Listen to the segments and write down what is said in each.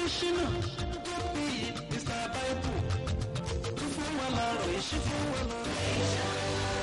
adésínà tó bí mr bible tó fún wa lọ́rọ̀ ìṣí fún wa lọ́rọ̀.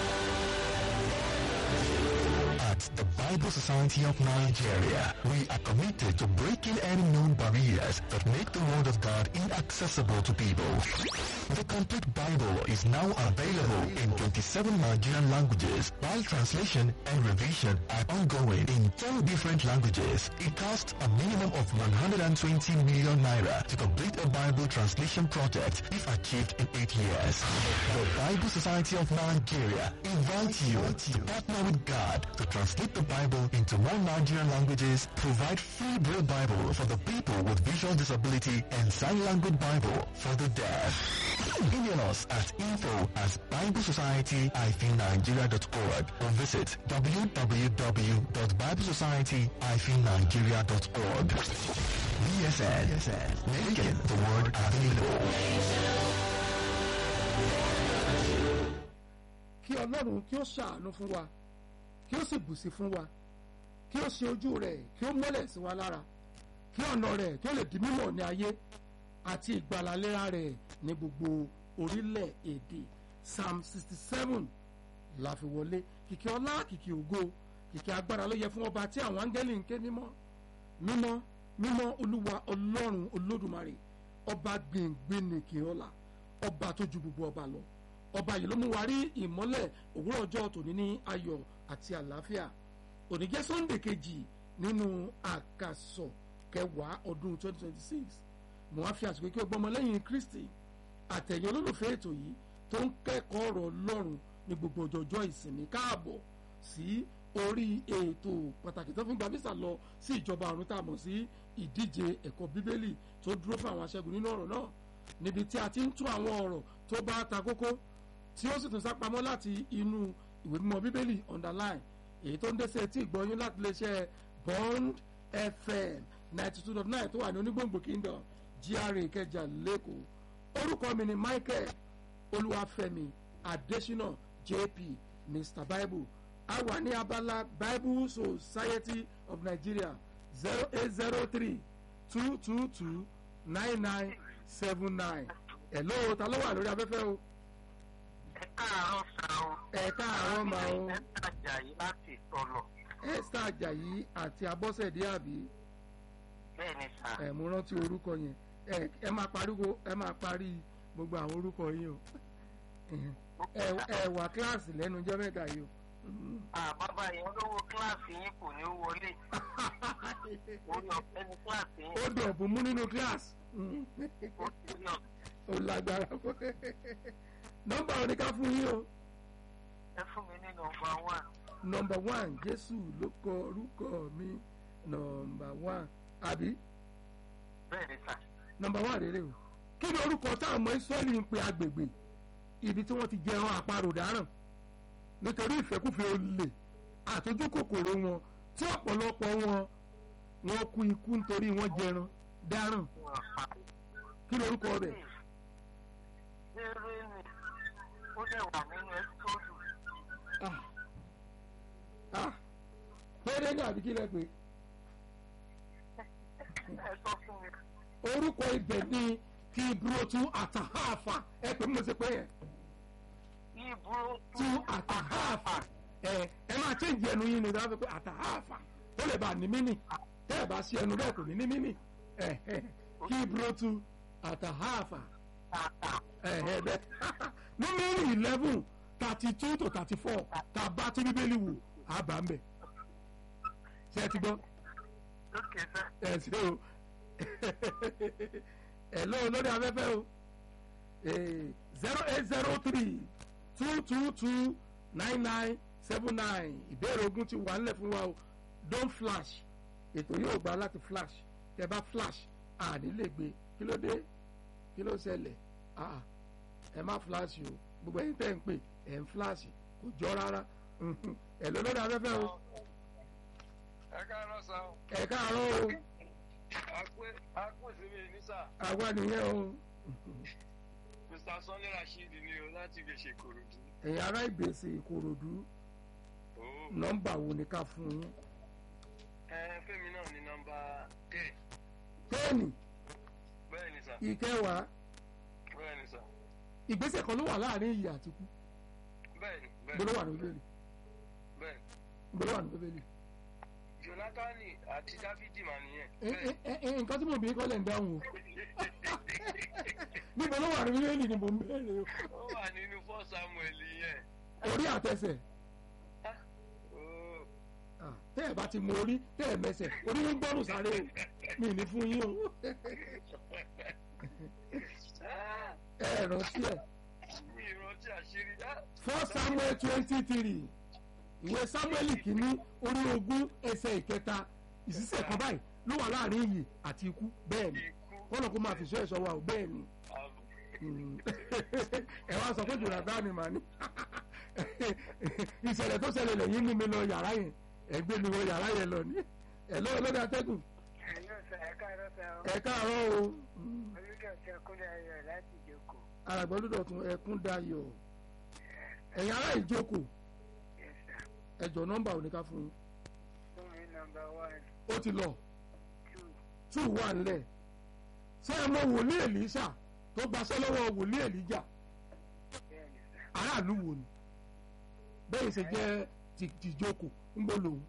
At the Bible Society of Nigeria, we are committed to breaking any known barriers that make the Word of God inaccessible to people. The complete Bible is now available in 27 Nigerian languages, while translation and revision are ongoing in 10 different languages. It costs a minimum of 120 million naira to complete a Bible translation project if achieved in 8 years. The Bible Society of Nigeria invites you to partner with God to translate the Bible into more Nigerian languages, provide free Braille Bible for the people with visual disability and sign language Bible for the deaf. Email us at info at biblesociety-nigeria.org or visit www.biblesociety-nigeria.org. BSN, making the word available. kí ọlọ́run kí ó ṣàánú fún wa kí ó sì bùsí fún wa kí ó ṣe ojú rẹ̀ kí ó mọ́lẹ̀ sí wa lára kí ọ̀nà rẹ̀ kí ó lè di mímọ̀ ní ayé àti ìgbàlálẹ́ra rẹ̀ ní gbogbo orílẹ̀-èdè psalm sixty seven la fi wọlé kìkì ọlá kìkì ògo kìkì agbára ló yẹ fún ọba tí àwọn áńgẹ́lì ń ké mímọ́ mímọ́ mímọ́ olúwa ọlọ́run olódùmarè ọba gbìngbìn nìkì ọlá ọba tó ju gbogbo ọba lọ ọba yìí ló mú wa rí ìmọ́lẹ̀ òwúrọ̀ ọjọ́ tòní ní ayọ̀ àti àlàáfíà òní jẹ́ sunday kejì nínú àkàsọ̀ kẹwàá ọdún 2026 mo wá fi àsìkò kí o gbọ́mọ lẹ́yìn kristi àtẹ̀yìn olólùfẹ́ ètò yìí tó ń kẹ́kọ̀ọ́ ọ̀rọ̀ ọlọ́run ní gbogbo ọjọ́jọ́ ìsinmi káàbọ̀ sí orí ètò pàtàkì tó fi ń gba visa lọ sí ìjọba ọ̀run tá a mọ̀ sí ìdíje ẹ̀kọ́ bíbélì tó dúró fún àwọn aṣẹ́gun nínú ọ̀rọ̀ náà níbi tí a ti ń tú àwọn ọ̀rọ̀ tó bá ta kókó tí ó sì tún sápamọ́ láti inú ìwé mímọ́ bíbélì underline èyí tó ń dé sí etí ìgbọ́yún láti lè ṣe bond fm ninety two dot nine tó wà ní onígbòǹgbò kingdom gra ìkẹjà lẹ́kọ̀ọ́ orúkọ mi ni michael olúwàfẹ́mi adésínà jp mr bible a wà ní abala bible society of nigeria zero eight zero three two two two nine nine seven nine hello ta ló wà lórí afẹ́fẹ́ o ẹ káàárọ̀ sá o. ẹ káàárọ̀ máa o ẹ tajà yìí láti tọ̀lọ̀. esther ajayi àti abọ́sẹ̀dé àbí bẹ́ẹ̀ ni sá. ẹ mo rántí orúkọ yẹn ẹ ẹ máa pariwo ẹ máa parí gbogbo àwọn orúkọ yín o ẹ ẹ wà kíláàsì lẹ́nu jẹ́ mẹ́ta yìí o à bàbá yẹn olówó kíláàsì yín kò ní wọlé. orí ọ̀fẹ́ ní kíláàsì yín. ó dọ̀bù mú nínú kíláàsì ó ti yàn. ó lágbára nọ́mbà oníká fún yín o ẹ fún mi ní nọmba one. nọ́mbà one jésù ló kọ orúkọ mi nọ́mbà one àbí bẹ́ẹ̀ ni sá. nọ́mbà one rèé o kí ni orúkọ táwọn ọmọ israẹli ń pe agbègbè ibi tí wọ́n ti jẹran àparò dáràn nítorí ìfẹ́kùfẹ́ olè àtọ́jú kòkòrò wọn tí ọ̀pọ̀lọpọ̀ wọn wọn kú ikú nítorí wọ́n jẹran dáràn wọn pa. kí ni orúkọ rẹ̀ eré ni ó dẹ̀ wà nínú ẹ́sítọ́ọ̀dù. ah ah péré ní àbí kí lẹ pé ẹ sọ fún mi. orúkọ ibẹ̀ ní kí ibùdó àtàhàfà ẹ pè mí mo ṣe pé yẹn ibùdó tú àtàhàfà ẹ ẹ máa change ẹnu yín ni ìdájọ́ sọ pé àtàhàfà ó lè bá ní mímì tẹ́ ẹ bá sí ẹnu bẹ́ẹ̀ kò ní ní mímì ẹ ẹ kí ibùdó tú àtàhàfà tàtà. ẹ ẹ bẹ́ẹ̀ númẹ́rì eleven thirty two to thirty four tá a bá tí bíbélì wò á bá ń bẹ̀ ṣé ẹ ti gbọ́ lókè sá. ẹ ṣe o ẹ lọ lórí afẹ́fẹ́ o zero eight zero three two two two nine nine seven nine ìbéèrè ogun ti wà nílẹ̀ fún wa o don flash ètò yóò gba láti flash tẹ bá flash àní lè gbé kí ló dé kí ló ṣẹlẹ̀ ah ẹ má flash o gbogbo ẹ̀yin tẹ́ ń pè ẹ̀ ń flash kò jọ rárá ẹ lọ lórí afẹ́fẹ́ o ẹ káàárọ̀ sá o ẹ káàárọ̀ o àpè àpè síbi ní sá àwa nìyẹn o mr sanni rasheed ni o láti lè ṣe korodu. ẹ̀yin ará ìgbésẹ̀ ìkòròdú nọ́mbà wo ni ká fún yín ẹ fẹ́mi náà ní nọ́mbà ten tẹ́ẹ̀nì ìkẹwàá bẹ́ẹ̀ni sà ìgbésẹ̀ kan ló wà láàrin ìyè àti ikú bẹ́ẹ̀ni gbọ́dọ̀ bẹ́ẹ̀ni wà ní bíbélì bẹ́ẹ̀ni gbọ́dọ̀ wà ní bíbélì. jonatani àti dáfídì mà nìyẹn Ẹ, ẹ, ẹ, ẹ, nǹkan tí mo bí kọ́ lẹ̀ ń dáhùn o níbo ló wà ní bíbélì ni mo ń bẹ̀rẹ̀ ó wà nínú fọ́ samuel yẹn o orí àtẹsẹ̀ Ó, Ah, tẹ́ ẹ̀ bá ti mọ orí tẹ́ ẹ̀ mẹsẹ̀ orí ń gbọ́rùn sáré o mi ní fún yín o ẹ ẹ̀ rántí ẹ̀ mi ìrántí àṣírí á four samuel twenty three ìwé samuel kìíní orí ogún ẹsẹ̀ ìkẹta ìṣiṣẹ́ kan báyìí ló wà láàrin iyì àti ikú bẹ́ẹ̀ ni ikú kọ́nà kó máa fi sọ ẹ̀ṣọ́ wa o bẹ́ẹ̀ ni àbò Mm. ẹ wá sọ pé jòlá ni màá ní ìṣẹ̀lẹ̀ tó ṣẹlẹ̀ lẹ́yìn mú mi lọ yàrá yẹn ẹ gbé mi wọ yàrá yẹn lọ ní ẹ lọ́wọ́ lórí atẹ́gùn Hello sir, ẹ káàárọ̀ sir o. ẹ káàárọ̀ o Mm. Olùdókè Kúnlé Ayọ̀ láti Ìjókòó. àràgbọ́dúdọ̀ tún ẹkún dayọ̀ ẹ̀yin ará ìjókòó Yes sir. ẹjọ́ nọ́mbà òní ká fún yín Fún mi nọmba one, ó ti lọ two, two wà nílẹ̀ ṣé ẹ mọ wòlíì èlíṣà tó gbaṣẹ́ lọ́wọ́ wòlíì èlíjà bẹ́ẹ̀ni sir. aráàlú wo ni bẹ́ẹ̀ ṣe jẹ́ ti tìjókòó ń bọ̀ lòun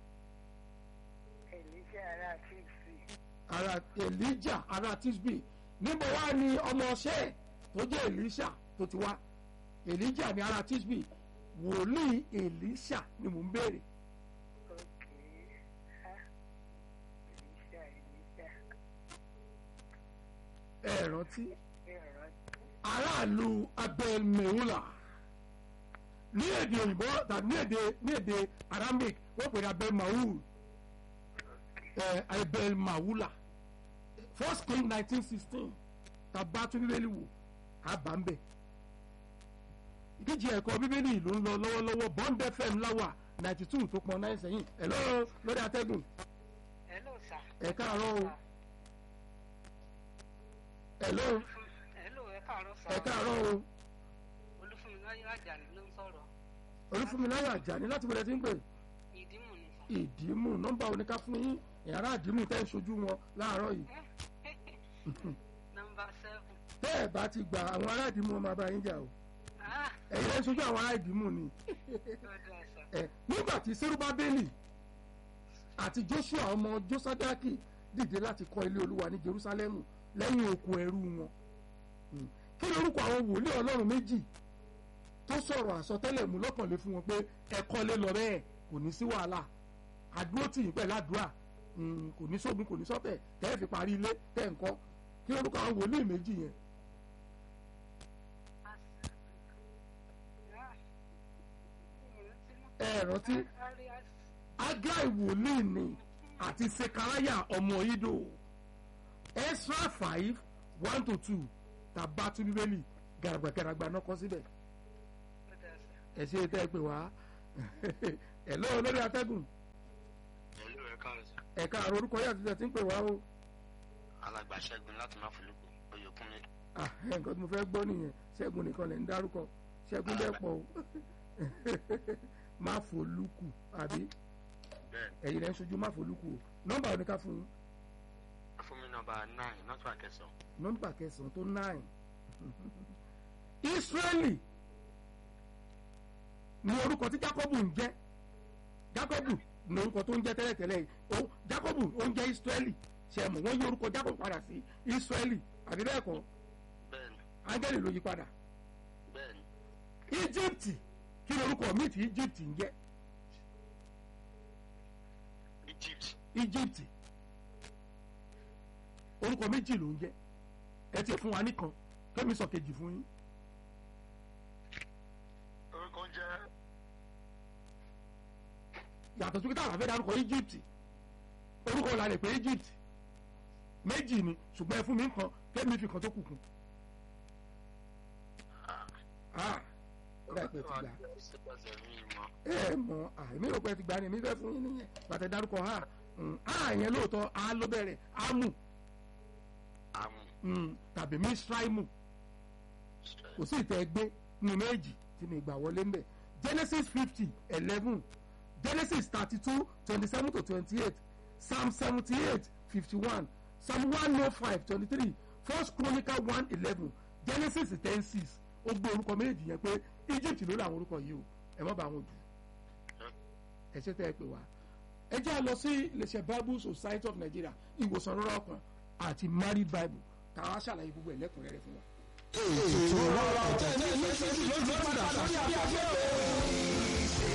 Èlíṣẹ́ ará Tíìsì. ara elijah ara tisbi níbo wá ni ọmọ ọṣẹ tó jẹ́ elisha tó ti wá elijah ni ara tisbi wòlíì elisha ni mò ń béèrè Ok. Ha. Èlíṣà Èlíṣà. ẹ rántí Bẹ́ẹ̀ rántí. aráàlú abel mehula ní èdè òyìnbó tàbí ní èdè ní èdè aramaic wọ́n pè ní abel mahul ẹ abel mahula first king nineteen sixteen tàbá tún bíbélì wò àbá ń bẹ̀ ìdíje ẹ̀kọ́ bíbélì ló ń lọ lọ́wọ́lọ́wọ́ bond fm láwà ninety two tó pọn náà sẹ́yìn ẹ̀ lọ́rọ̀ lórí atẹ́gùn Hello sir. ẹ̀ káàárọ̀ o ẹ̀ lọ́rọ̀ Hello ẹ káàárọ̀ sir. ẹ̀ káàárọ̀ o Olúfúnmiláyọ̀ Àjàní ló ń sọ̀rọ̀. olúfúnmiláyọ̀ àjàní láti wọlé tí ń pè Ìdímù ni sir. ìdìímù nọ́mbà oníká fún yín ìyàrá ìdìímù tẹ́ ń ṣojú wọn láàárọ̀ yìí Nọmba seven. tẹ́ ẹ̀ bá ti gbà àwọn ará ìdìímù wọn máa bá yín jà o Ah, ẹ̀yin ẹ̀ ń ṣojú àwọn ará ìdìímù ni ó dáa sir. ẹ̀ nígbà tí serubabeli àti joshua ọmọ josadaki dìde láti kọ́ ilé olúwa ní jerusalemu lẹ́yìn òkú ẹrú wọn Mm. kí ni orúkọ àwọn wòlíì ọlọ́run méjì tó sọ̀rọ̀ àsọtẹ́lẹ̀ mú lọ́kànlé fún wọn pé ẹ kọ́lé lọ bẹ́ẹ̀ kò ní sí wàhálà àdúró tì yín pẹ̀lú àdúrà Mm, kò ní sógun kò ní sọ́tẹ̀ tẹ́ ẹ fi parí ilé tẹ́ ẹ ń kọ́ kí ni orúkọ àwọn wòlíì méjì yẹn ẹ rántí agai wòlíì ni àti sekaraya ọmọ ido extra five one to two tàbá tún bíbélì gàràgbàgàràgbà náà kọ síbẹ̀ ẹ ṣe tẹ́ ẹ pè wá ẹ lọ́wọ́ lórí atẹ́gùn Hello, ẹ káàárọ̀ sir. ẹ̀ka àrò orúkọ yà ti tẹ̀ tí ń pè wá o alàgbà ṣẹ́gun láti má folúkú oyèkúnmi Ah, nǹkan tí mo fẹ́ gbọ́ nìyẹn ṣẹ́gun nìkan lẹ̀ ń dárúkọ ṣẹ́gun dẹ̀ pọ̀ o má folúkù àbí bẹ́ẹ̀ ẹ̀yin lẹ́ ń ṣojú má folúkù o nọ́mbà oníká fún yín fún mi nọ́mbà nine nọ́tò àkẹsàn nọ́mbà kẹsàn-án tó nine israeli ni orúkọ tí jacob ń jẹ́ jacob ni orúkọ tó ń jẹ́ tẹ́lẹ̀tẹ́lẹ̀ yìí ó jacob ó ń jẹ́ israeli ṣe mọ̀ wọ́n yí orúkọ jacob padà sí israeli àbí bẹ́ẹ̀ kọ́ bẹ́ẹ̀ ni ángẹ́lì ló yí padà bẹ́ẹ̀ ni egypt kí ni orúkọ míì tí egypt ń jẹ́ Egypt egypt orúkọ méjì ló ń jẹ́ ẹ ti fún wa nìkan kẹ́mi sọ kejì fún yín orúkọ jẹ́ yàtọ̀ sí pé táwọn afẹ́ dárúkọ egypt orúkọ la lè pé egypt méjì ni ṣùgbọ́n ẹ fún mi nǹkan kẹ́mi fi kan tó kù kún. Ah, ó dà pé ti gbà ṣèpàṣẹ mi mọ́ ẹ mọ àìmí rò pé ti gbà ni èmi fẹ́ fún yín nìyẹn bàtẹ dárúkọ ha ha yẹn lóòótọ́ a ló bẹ̀rẹ̀ amu àmú mm, tàbí misraimu kò sí ìtẹ́ gbé nínú méjì tí mi gbà wọlé ń bẹ̀ genesis fifty eleven genesis thirty two twenty seven to twenty eight psalm seventy eight fifty one psalm one oh five twenty three first chronicle one eleven genesis ten six ó gbé orúkọ méjì yẹn pé egypt ló làwọn orúkọ yìí o ẹ má bá wọn dù ẹ ṣe tẹ́ ẹ pè wá ẹ jẹ́ à lọ sí iléeṣẹ́ bible society of nigeria ìwòsàn rọrọ ọkàn àti married bible káwá ṣàlàyé gbogbo ẹ̀ lẹ́kùnrẹ́rẹ́ fún wa. ètò ìrora ọ̀tẹ̀ ní ìfẹsẹ̀sì ló ti padà sórí afẹ́fẹ́.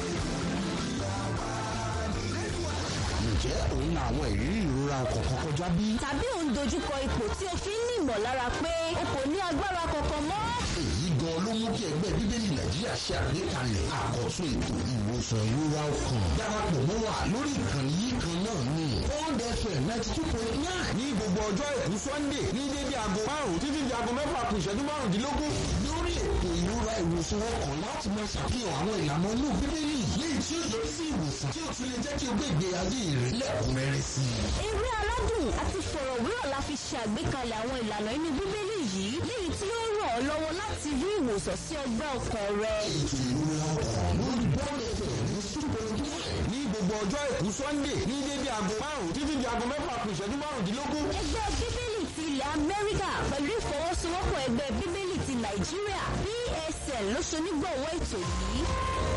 ǹjẹ́ òun na àwọn ìrírí ìrora ọkàn kan kọjá bí? tàbí ò ń dojúkọ ipò tí o fi ń ní ìmọ̀lára pé o kò ní agbára kankan mọ́. èyí gan ló mú kí ẹgbẹ́ bíbélì nàìjíríà ṣe àgbékalẹ̀ àkọ́tún ètò ìwòsàn ìrora ọkàn. darapọ̀ mọ́ wa lórí ìkànnì yìí kan náà ní Bond FM ninety two point nine. ní gbogbo ọjọ́ èkú sunday ní dédé aago márùn-ún títí di aago mẹ́fà kù ìṣẹ́jú márùndínlógún. lórí ètò ìrora ìwòsàn ọkàn láti máa ṣàfihàn àwọn ìlànà inú bíbélì léyìí tí ó yọrí sí ìwòsàn tí ó tún lè jẹ́ kí o gbé ìgbé ayé rẹ lẹ́kùnrẹ́rẹ́ sí i. eré aládùn àti fọ̀rọ̀wérọ̀ la fi ṣe àgbékalẹ̀ àwọn ìlànà inú bíbélì yìí léyìí tí ó ràn ọ́ lọ́wọ́ láti rí ìwòsàn sí ọgbẹ́ ọkàn rẹ. ètò ìrora ọkàn lórí Bond FM ní two point nine. ní gbogbo ọjọ́ èkú sunday ní dédé aago márùn-ún títí di aago mẹ́fà kù ìṣẹ́jú márùndínlógún. ẹgbẹ́ bíbélì ti ilẹ̀ amẹ́ríkà pẹ̀lú ìfọwọ́sowọ́pọ̀ ẹgbẹ́ bíbélì ti nàìjíríà psn ló ṣonígbọ̀wọ́ ètò yìí.